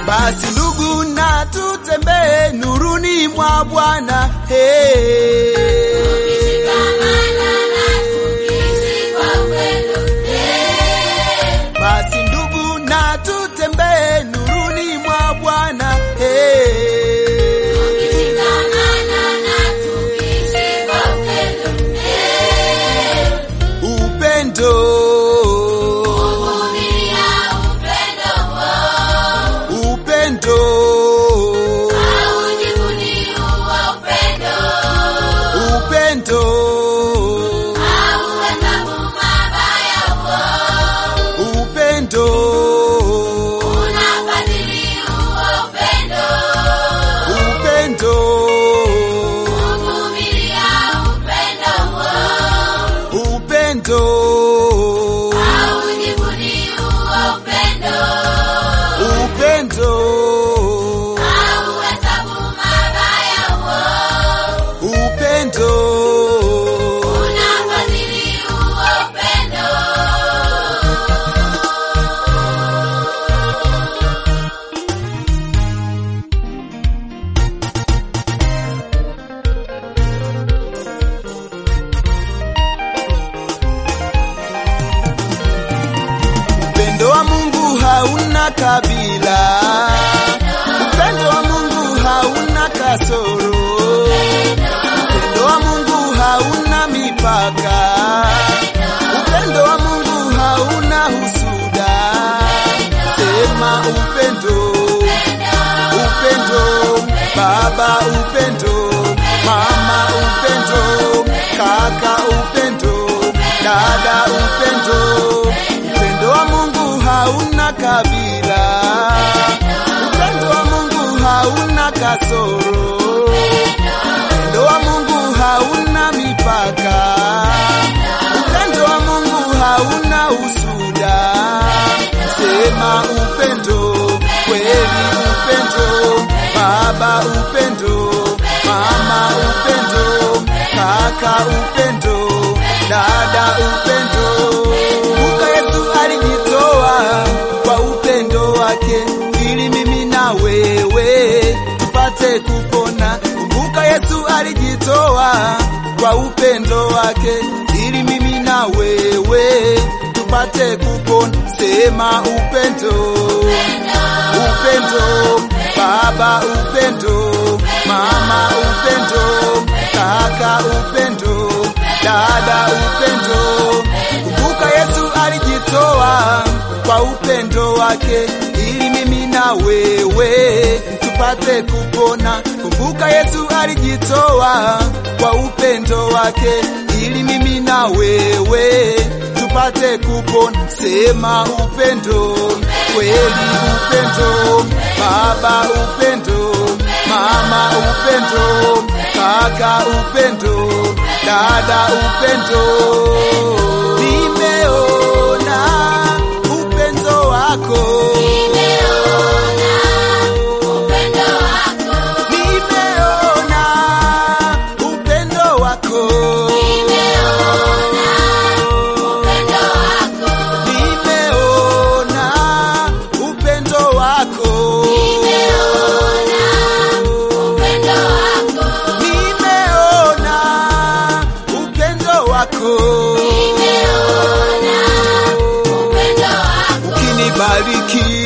Basi ndugu, na tutembee nuruni mwa Bwana. Hey. Tukishikamana na tukiishi kwa upendo. Eh, Basi ndugu, na tutembee nuruni mwa Bwana. Hey. tukishikamana na tukiishi kwa upendo. Eh, Upendo, kuvumilia upendo huo. upendo, Haujivuni huo upendo. upendo, Hauhesabu mabaya huo. upendo, Unafadhili huo upendo. upendo, Kuvumilia upendo huo. upendo, Haujivuni huo upendo. upendo, Hauhesabu mabaya huo. upendo. Unafadhili huo upendo. Upendo wa Mungu hauna kabila, upendo wa Mungu hauna kasoro, upendo wa Mungu hauna mipaka, upendo wa Mungu hauna husuda. Sema upendo, upendo, baba upendo, mama upendo, kaka upendo, dada upendo. Upendo wa Mungu hauna kabila, upendo wa Mungu hauna kasoro, upendo wa Mungu hauna mipaka, upendo wa Mungu hauna husuda. Sema upendo, kweli upendo, baba upendo, mama upendo, kaka upendo, dada upendo. Kumbuka Yesu alijitoa kwa upendo wake ili mimi na wewe tupate kupona. Kumbuka Yesu alijitoa kwa upendo wake ili mimi na wewe tupate kupona. Sema upendo, upendo, baba upendo, mama upendo, kaka upendo, dada upendo. Kumbuka Yesu alijitoa kwa upendo wake ili mimi na wewe tupate kupona. Kumbuka Yesu alijitoa kwa upendo wake ili mimi na wewe tupate kupona. Sema upendo, kweli upendo, baba upendo, mama upendo, kaka upendo, dada upendo. Nimeona upendo wako, Nimeona upendo wako. nimeona upendo wako, Nimeona upendo wako. nimeona upendo wako, Nimeona upendo wako. nimeona upendo wako. Nimeona upendo wako. Ukinibariki